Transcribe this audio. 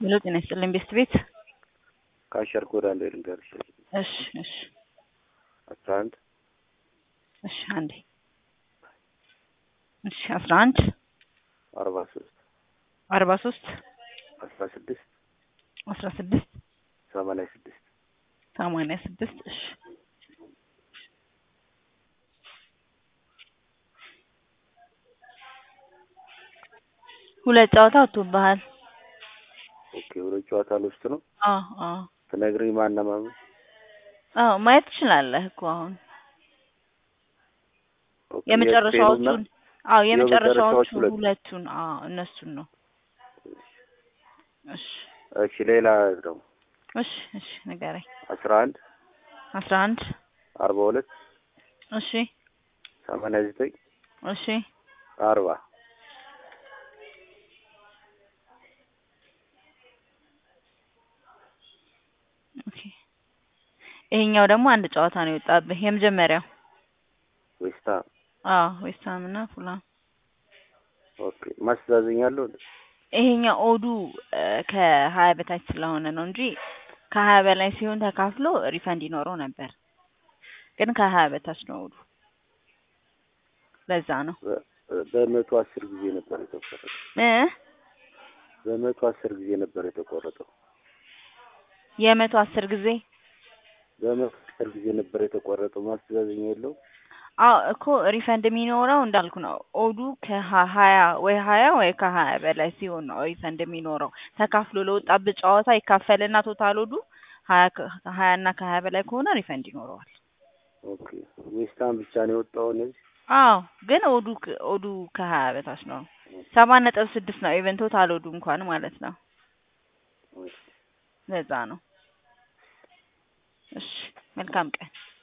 ሄሎ ጤና ይስጥልኝ ቤስት ቤት ከአሸር ኮድ አንድ ልንገርሽ እሺ እሺ አስራ አንድ እሺ አንዴ እሺ አስራ አንድ አርባ ሶስት አርባ ሶስት አስራ ስድስት አስራ ስድስት ሰማንያ ስድስት ሰማንያ ስድስት እሺ ሁለት ጨዋታ ወጥቶብሃል። ኦኬ ሁለት ጨዋታ ልውስጥ ነው አዎ አዎ ትነግሪኝ ማን ነው ማን አዎ ማየት ትችላለህ እኮ አሁን ኦኬ፣ የመጨረሻዎቹን የስፔኑና አዎ የመጨረሻዎቹ የመጨረሻዎቹ ሁለት። ሁለቱን አዎ እነሱን ነው። እሺ እሺ ሌላ ደግሞ እሺ እሺ ንገረኝ። አስራ አንድ አስራ አንድ አርባ ሁለት እሺ ሰማንያ ዘጠኝ እሺ አርባ ኦኬ ይሄኛው ደግሞ አንድ ጨዋታ ነው የወጣብህ የመጀመሪያው ዌስታ አዎ ዌስትሃም እና ፉላም ኦኬ ማስተዛዘኛለሁ ይሄኛው ኦዱ እ ከሀያ በታች ስለሆነ ነው እንጂ ከሀያ በላይ ሲሆን ተካፍሎ ሪፈንድ ይኖረው ነበር። ግን ከሀያ በታች ነው ኦዱ። ለዛ ነው በመቶ አስር ጊዜ ነበር የተቆረጠው እ በመቶ አስር ጊዜ ነበር የተቆረጠው የመቶ አስር ጊዜ በመቶ አስር ጊዜ ነበር የተቆረጠው ማስተዛዘኛ የለው አዎ እኮ ሪፈንድ የሚኖረው እንዳልኩ ነው። ኦዱ ከሀያ ወይ ሀያ ወይ ከሀያ በላይ ሲሆን ነው ሪፈንድ የሚኖረው። ተካፍሎ ለወጣበት ጨዋታ ይካፈልና ቶታል ኦዱ ሀያ ከ- ሀያ እና ከሀያ በላይ ከሆነ ሪፈንድ ይኖረዋል። ኦኬ ዌስታም ብቻ ነው የወጣው እነዚህ አዎ ግን ኦዱ ከ- ኦዱ ከሀያ በታች ነው። ሰባት ነጥብ ስድስት ነው ኢቨን ቶታል ኦዱ እንኳን ማለት ነው። ለዛ ነው። እሺ መልካም ቀን።